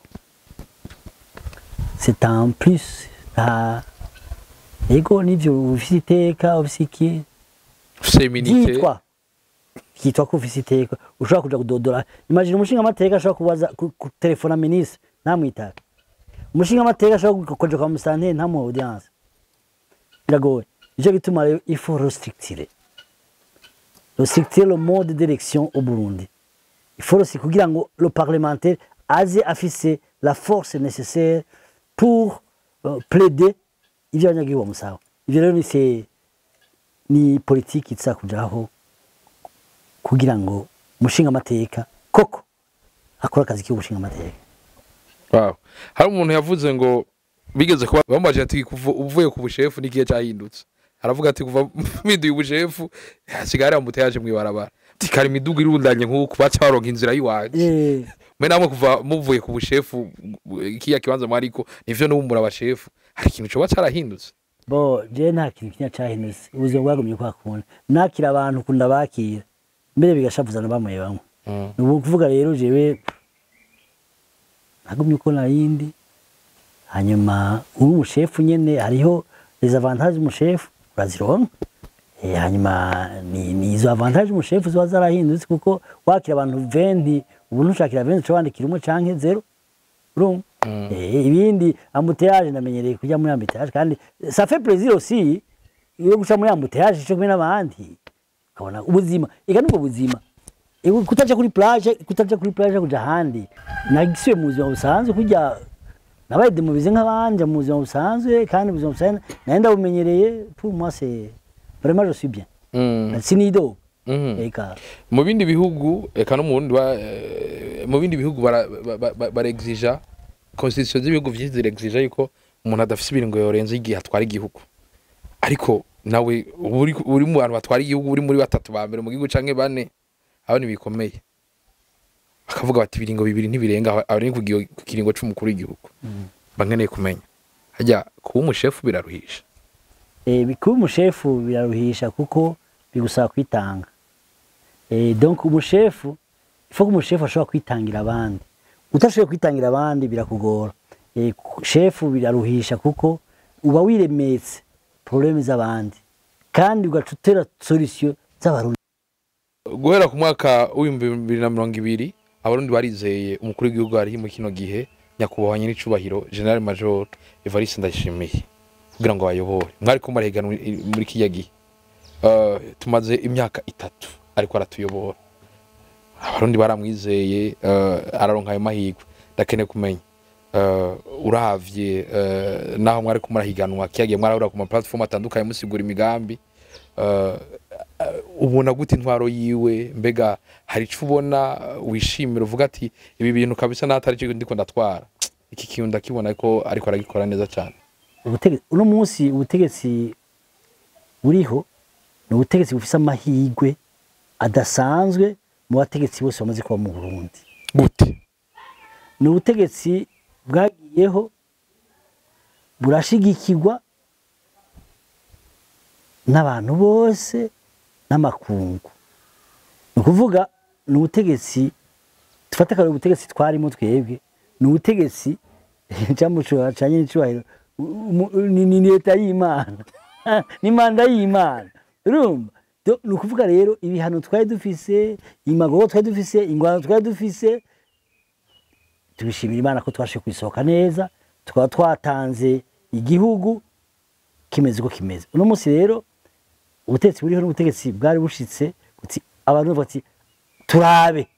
c'est en plus nta ego nivyo ufise iteka ufise iki feminite byitwa byitwa ko ufise iteka ushobora kuja kudodora imagine umushinga amateka ashobora kubaza ku- kutelefona ministre ntamwitabe umushinga amateka ashobora kuja kwa musanteri ntamuha audience biragoye nico gituma rero il faut restrictirer restrictirer le mode d'élection au Burundi il faut aussi kugira ngo le parlementaire aze afise la force nécessaire pour euh, plaider ivyo abanyagihugu bamusaba ivyo rero ni c'est ni politiki iza kujaho kugira ngo umushinga amateka koko akora akazi k'ubushinga amateka wow. hari umuntu yavuze ngo bigeze kuba bamubaje ati kuva uvuye ku bushefu n'igihe cyahindutse aravuga ati kuva mpinduye ubushefu hasigaye hari amuteyaje mw'ibarabara ati kare imiduga irundanye nk'uku baca baronka inzira y'iwanje Eh, mwe namwe kuva muvuye ku bushefu kiya kibanza mwariko nivyo n'ubu abashefu hari ikintu coba carahindutse bo je nta kintu kinya cahindutse ubuzima bwagumye kwa kundi nakira abantu kunda bakira mbere bigashavuzana bamwe bamwe Mm. ni ukuvuga rero jewe nagumye uko nayindi hanyuma uri umushefu nyene hariho les avantages z'umushefu urazironka Eh, hanyuma ni, ni izo avantage umushefu ziba zarahindutse kuko wakira abantu 20 ubu ntushakira 20 uca wandikira umwe canke zero urumva Mm. Eh, ibindi ambuteyage ndamenyereye kujya muri ambuteyage kandi ça fait plaisir aussi iyo guca muri ambuteyage cyo kumwe n'abandi ukabona ubuzima ega nubwo buzima Ego kutaja kuri plage kutaja kuri plage kuja ahandi nagisuye mu buzima busanzwe kujya nabaye demobize nk'abandi mu buzima busanzwe kandi ubuzima busanzwe nayo ndabumenyereye pour moi c'est vraiment je suis bien Mm. sinido Mhm. eka mu bindi bihugu eka no mu Burundi ba- eh, mu bindi bihugu bara- ba- ba- ba- barexija constitution z'ibihugu vyinshi zirexija yuko umuntu adafise ibiringo yorenza igihe atwara igihugu ariko nawe uba uri uri mu bantu batwara igihugu uri muri batatu ba mbere mu gihugu canke bane abo ntibikomeye bakavuga bati ibiringo bibiri ntibirenga aho- aho ni ku giho- ku kiringo c'umukuru w'igihugu bankeneye kumenya harya kuba umushefu biraruhisha Eh, kuba umushefu biraruhisha kuko bigusaba kwitanga Eh, donc umushefu ifo ko umushefu ashobora kwitangira abandi utashoboye kwitangira abandi birakugora Eh, ku- shefu biraruhisha kuko uba wiremetse probleme z'abandi kandi ugaca utera solution z'abarundi guhera ku mwaka w'ibihumbi bibiri na mirongo ibiri abarundi barizeye umukuru w'igihugu hariho mu kino gihe nyakubahwa nyir'icubahiro general major evariste ndayishimiye kugira ngo bayobore mwari ko murahiganwa i- muri kiriya gihe Eh, tumaze imyaka itatu ariko aratuyobora abarundi baramwizeye eh, araronka ayo mahirwe ndakeneye kumenya eh, uravye eh, naho mwari ko murahiganwa kiriya gihe mwarahurira ku ma platform atandukanye musigura imigambi eh, eh, ubona gute intwaro yiwe mbega hari icyo ubona eh, wishimira uvuga ati ibi bintu kabisa n'atari cyo ndiko ndatwara iki kintu ndakibona ko ariko aragikora neza cyane ubutegetsi uno munsi ubutegetsi buriho ni ubutegetsi bufise amahirwe adasanzwe mu bategetsi bose bamaze kuba mu burundi gute ni ubutegetsi bwagiyeho burashigikirwa n'abantu bose n'amakungu ni ukuvuga ni ubutegetsi dufate akarere ubutegetsi twarimo twebwe ni ubutegetsi cyangwa canye n'icyubahiro umu- ni ni leta y'imana ni manda y'imana urumva Do- ni ukuvuga rero ibihano twari dufise imagogo twari dufise ingwano twari dufise tubishimira imana ko twashe kuisohoka neza tukaba twatanze igihugu kimeze uko kimeze uno munsi rero ubutegetsi buriho n'ubutegetsi bwari bushitse buti abantu bavuga ati turabe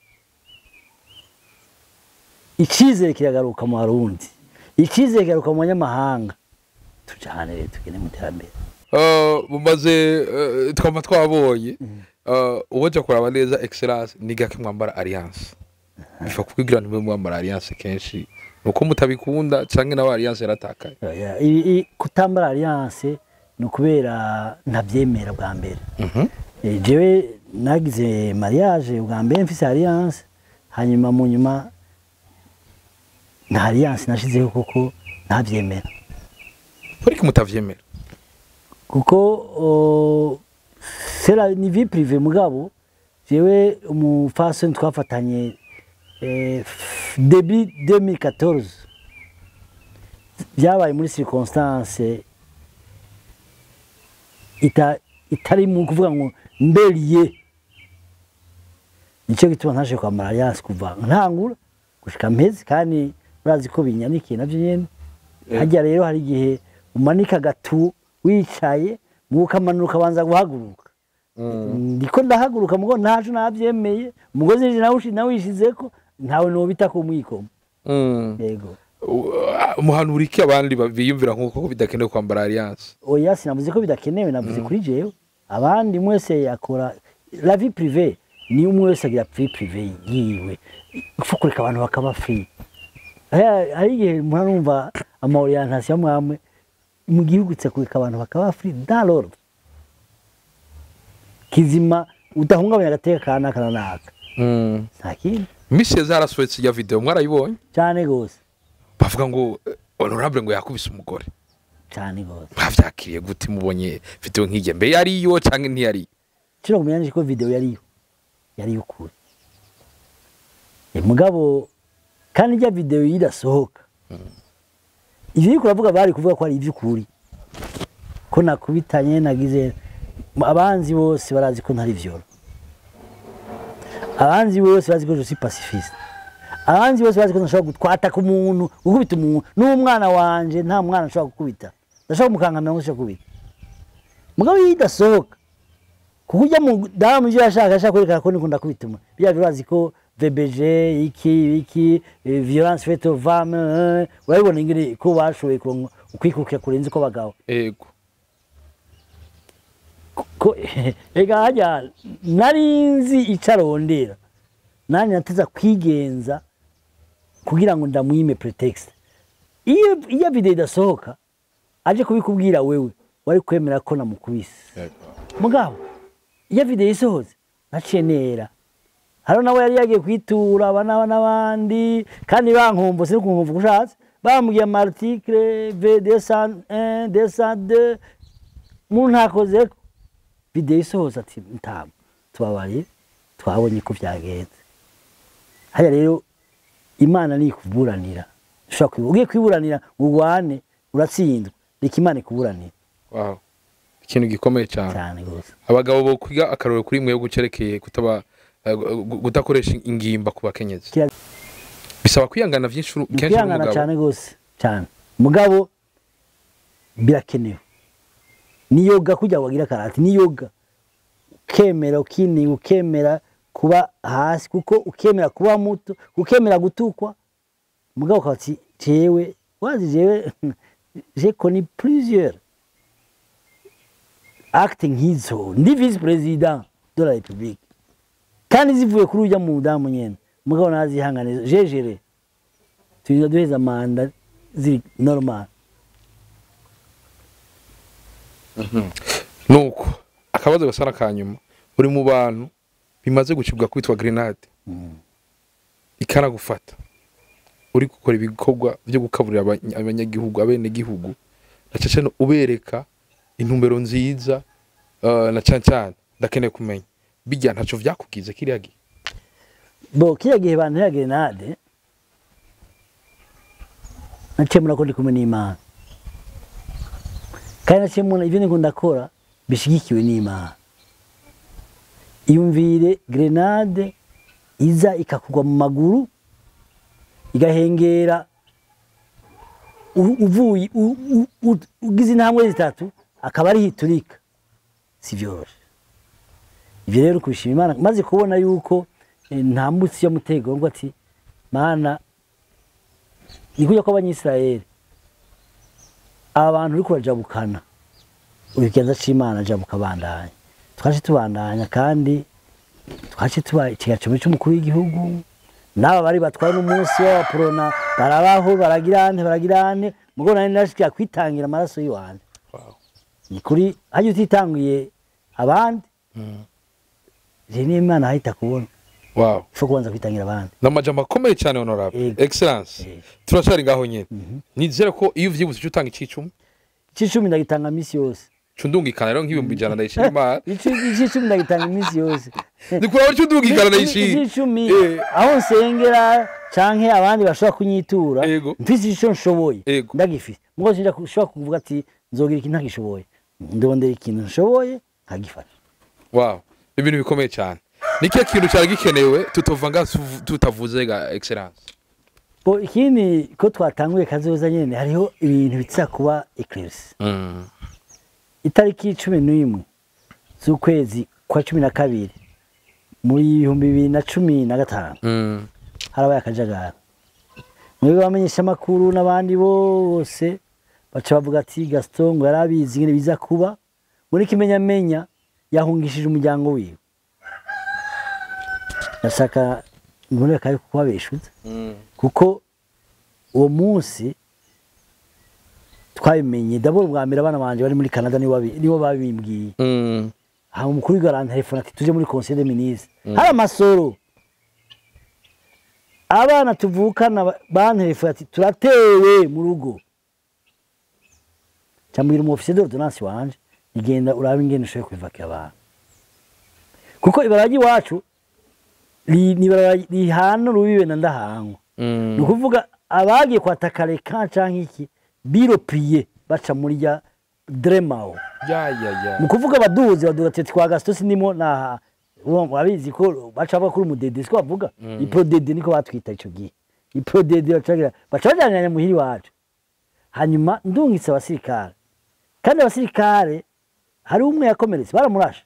icyizere kiragaruka mu barundi icyizere kiragaruka mu banyamahanga tujyane rero tugende mu iterambere Eh, mumaze eh, twama twabonye Eh, uwoja kuraba neza excellence ni gake mwambara alliance bifa kugira ntimwe mwambara alliance kenshi nuko mutabikunda canke nawe alliance yaratakaye Oya, i- i- kutambara alliance ni ukubera ntabyemera bwa mbere Mhm. Eh, jewe nagize mariage bwa mbere mfise alliance hanyuma mu nyuma nta alliance nashizeho kuko ntabyemera ariko mutavyemera kuko o, c'est la ni vie privée mugabo jewe umufasoni twafatanye eh, f- début 2014 byabaye muri circonstance ita itari mu kuvuga ngo mberiye nicyo gituma ntaje kwambara alliance kuva ntangura gushika mpezi kandi urazi ko binyanikiye navyo nyene Eh. harya rero hari igihe umanika agatu wicaye mu ukamanuka ukabanza guhaguruka ndiko ndahaguruka mugo ntaco navyemeye umugozi nije nawushi nawishizeko ntawe nobita ko mwikoma Mm. yego umuhanura iki abandi ba- biyumvira nk'uko ko bidakenewe kwambara alliance oya sinavuze ko bidakenewe navuze kuri jewe abandi mwese yakora la vie privée ni umwe wese agira vie privée yiwe upfa kureka abantu bakaba free Haya- hari igihe mpora numva ama orientation mwamwe mu gihugu tse kureka abantu bakaba free dans l'ordre kizima udahungabanya agateka kanaka na naka Mm. nta kindi misi zarasohotse ya video mwarayibonye cyane gose bavuga ngo eh, honorable ngo yakubise umugore cyane gose mwavyakiriye gute mubonye video nk'irya mbe yariyo canke ntiyari kino kumenya nje ko video yariyo yariyo ukuri e mugabo kandi ijya video irasohoka ivyo uriko uravuga bari kuvuga ko ari ivy'ukuri ko nakubitanye nagize abanzi bose barazi ko ntari vyoro abanzi bose bazi ko je suis pacifiste abanzi bose bazi ko ntashobora gutwata ku muntu gukubita umuntu n'umwana wanje nta mwana nshobora gukubita ndashobora kumukangamira ngo nshobora kubita mugabo iyo idasohoka kuko ujya mu damu ibyo yashaka ashaka kwerekana ko nikunda kubita umuntu bya urazi ko VBG iki iki eh, violence faite aux femmes eh, urabibona ingene ko bashoboye kuronka ukwikukira kurenze ko bagabo ego ko ega hajya nari nzi ico arondera nanjye nateza kwigenza kugira ngo ndamwime pretext iyo iyo video idasohoka aje kubikubwira wewe wari kwemera ko namukubise ego mugabo iyo video isohotse naciye nera hariho nawe yari yagiye kwitura aba n'aba n'abandi kandi bankumva sino kunkumva uko ushatse bambwiye amartikle v descend un descend deux umuntu ntakozeko video isohotse ati ntabwo tubabariye twabonye ko byagenze hariya rero imana ni ikuburanira ushobora kwibu- ugiye kwiburanira ngo urwane uratsindwa reka imana ikuburanira wow ikintu gikomeye cyane cyane rwose abagabo bo kwiga akarorero kuri mwe gucerekeye kutaba eh, gu- gu- kudakoresha ingimba ku bakenyezi Kira- bisaba kwihangana vyinshi uru- kenshi kwihangana n'umugabo cyane rwose cyane mugabo birakenewe ni yoga kugira ngo bagire akarati ni yoga ukemera ukini ukemera kuba hasi kuko ukemera kuba muto ukemera gutukwa mugabo ukaba uti jewe wazi jewe je connais plusieurs acte nk'izo ndi vice president de la republique kandi zivuye kuri ujya mu mudamu nyene mugabo nazihanganiza jejere turinda duheza manda ziri normal nuko akabazo gasa n'akanyuma uri mu bantu bimaze gucibwa kwitwa grenade ikanagufata uri gukora ibikorwa byo gukaburira abanya- abanyagihugu abenegihugu na cyane cyane ubereka intumbero nziza eh, na cyane cyane ndakeneye kumenya bijya ntaco vyakugize kiriya gihe bo kiriya gihe bantera grenade naciye murako ndi kumwe n'imana kandi naciye mubona ibyo ndiko ndakora bishigikiwe n'imana iyumvire grenade iza ikakugwa mu maguru igahengera u- uvuye u- u- u- ugize intambwe zitatu akaba ariho iturika si vyoroshe ibyo rero kubishima imana maze kubona yuko eh, nta mutsi y'umutego ngo ati mana ni kujya kw'abanyisirayeli aba bantu uri kubajabukana ikiganza c'imana jabuka bandanya twaje tubandanya kandi twaje tuba ikigaciro cy'umukuru w'igihugu n'aba bari batwaye n'umunsi w'abaporona barabaho baragirane baragirane mugo nari nashikira kwitangira amaraso y'iwanje Wow. ni kuri hajya utitanguye abandi rero niyo imana ahita kubona wow ifu kubanza kwitangira abandi namajambo akomeye cyane honorable Yego. excellence Yego. turacari ngaho nyene nizera ko iyo uvyibutse uca utanga icicumi icicumi ndagitanga minsi yose cundungikana rero nk'ibihumbi ijana ndayishira imana Ici- icicumi ndagitanga iminsi yose ndikuraba cundungikana ndayishira icicumi Eh. aho nsengera canke abandi bashobora kunyitura Yego. mfise ico nshoboye Yego. ndagifise mugo sinja ushobora kuvuga ati nzogira ikintu ntagishoboye ndondera ikintu nshoboye nkagifasha wow ibintu bikomeye cyane nikihe kintu cyari gikenewe tutova nga tuv- tutavuze ga excellence bo ikindi ko twatanguye kazoza nyene hariho ibintu biza kuba eclipse mm. itariki cumi n'imwe z'ukwezi kwa cumi na kabiri muri ibihumbi bibiri na cumi na gatanu Mm. harabaye akajagari mwebwe bamenyesha amakuru n'abandi bose baca bavuga ati gaston ngo yari abizi ingene biza kuba muri kimenyamenya yahungishije umuryango wiwe ndashaka mbone kari kubabeshuza Mm. kuko uwo munsi twabimenye ndabona ubwa mbere abana banje bari muri canada nibo babi- nibo babimbwiye Mm. hama umukuru w'igihugu arantelefona ati tuje muri conseil des ministres hari amasoro abana tuvukana ba- bantelefona ati turatewe mu rugo cyambwira umu officier d'ordonnance wanje igenda urabe ingene ushoboye kwivakira abantu kuko ibaragi iwacu ri- ni ibarabara rihana urubibe na ndahangwa Mm. ni ukuvuga abagiye kwataka reka canke iki biropiye baca muri rya dremao ya ya ya ni ukuvuga abaduzi baduga ati twa gasito sinimo naha urabizi ko baca bavuga kuri umudede siko bavuga iprodede niko batwita ico gihe iprodede bacagira baca bajyanira muhiri wacu hanyuma ndungitse abasirikare kandi abasirikare hari umwe yakomeretse baramurashe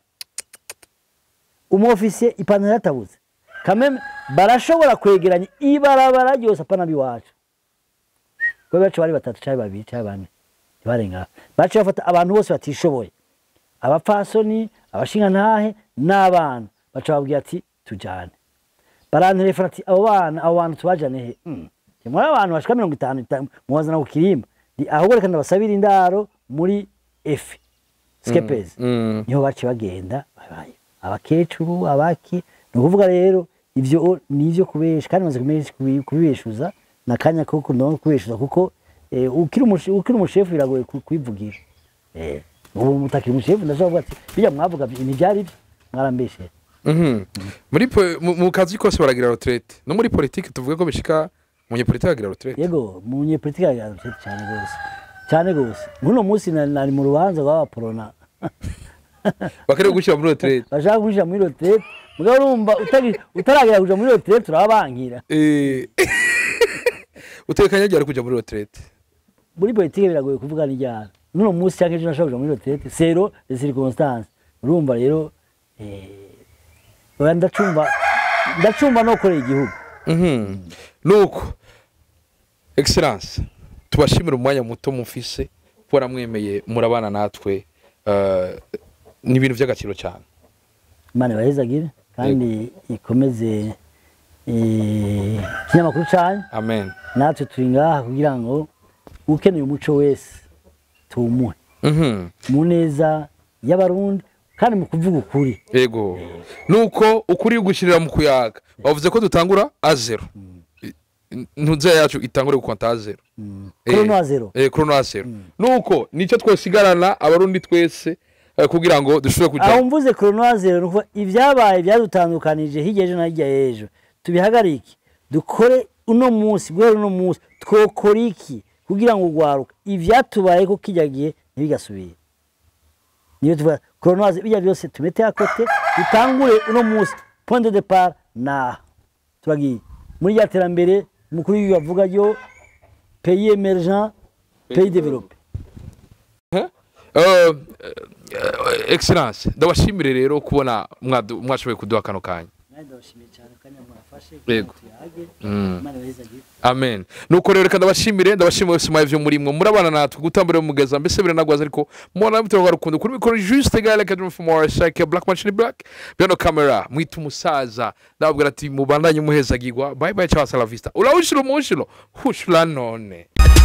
umufisiye ipantaro yatabuze kameme barashobora kwegeranya ibarabara ryose apana biwacu kuko bacu bari batatu cyangwa babiri cyangwa bane ntibarenga baca bafata abantu bose batishoboye abapfasoni abashingantahe n'abana baca babwira ati tujyane barantelefona ati abo bana abo bantu tubajane he Mm. Ndi muri abantu bashika mirongo itanu itanu muwazana ku kirimba Ndi ahubwo reka ndabasabira indaro muri efe skepezi Mm. niho baciye bagenda babaye abakecuru abaki ni ukuvuga rero ibyo ni ibyo kubesha kandi maze kumeshi- kubi- kubibeshuza ni akanya ko kuno kubeshuza kuko eh, ukiri umushe- ukiri umushefu biragoye ku- kwivugira Eh, ubu mutakiri umushefu ndashobora kuvuga ati bijya mwavuga byo- ntibyari byo mwarambeshe Mhm. muri po- mu- mu kazi kose baragira retraite no muri politiki tuvuge ko bishika umunyepolitiki agira retraite yego mu munyepolitiki yagira cyane rwose cyane rwose nk'uno munsi nari nari mu rubanza rw'abaporona bakareba gushyira muri retraite bashaka kumushyira muri roterete mugabo urumva utari- utaragera kuja muri roterete turababankira Eh, utekanya ryari kujya muri retraite muri politike biragoye kuvuga n'iryara n'uno munsi cyangwa ejo nashobora kuja muri roterete sero de circonstance urumva rero eh, oya ndacumva ndacumva no korera igihugu Mhm. nuko excellence tubashimira umwanya muto mufise kuba mwemeye murabana natwe eh, ni ibintu by'agaciro cyane imana ibahezagire kandi ikomeze eh, ikinyamakuru cyanyu amen natwe turi ngaha kugira ngo ukeneye umuco wese tuwumuhe Mhm. mu neza y'abarundi kandi mu kuvuga ukuri yego nuko ukuri gushyirira mu kuyaga bavuze ko dutangura a zero I- ntuze yacu itangure gukonta a zero Eh, korono wa zero eh, korono a zero nuko nicyo twosigarana abarundi twese eh, kugira ngo dushobore aho kujya mvuze korono wa zero ni ukuvuga ibyabaye byadutandukanije hirya ejo na hirya y'ejo tubihagarike dukore uno munsi guhera uno munsi twokora iki kugira ngo urwaruka ibyatubaye ko kijya gihe ntibigasubire niyo tuvuga korono wa zero bijya byose tumete akote dutangure uno munsi point de depart naha turagiye muri rya terambere umukuru w'igihugu avuga ryo pays emergent pays développé Eh, eh, excellence ndabashimire rero kubona mwadu- mwashoboye kuduha kano kanya ndabashimiye cyane kanya mwafashe Yego. tuyage Mm. imana ibahezagire amen nuko rero reka ndabashimire ndabashimire wese mwavyo muri mwe murabana natwe gutambira mugeza mbese biranagwaza ariko mubona bitoroga rukundo kuri mikoro juste gale kadrum from our side black machine black bino camera mwita umusaza ndababwira ati mubandanye muhezagirwa bye bye ciao hasta la vista ulawushiro mushiro hushura none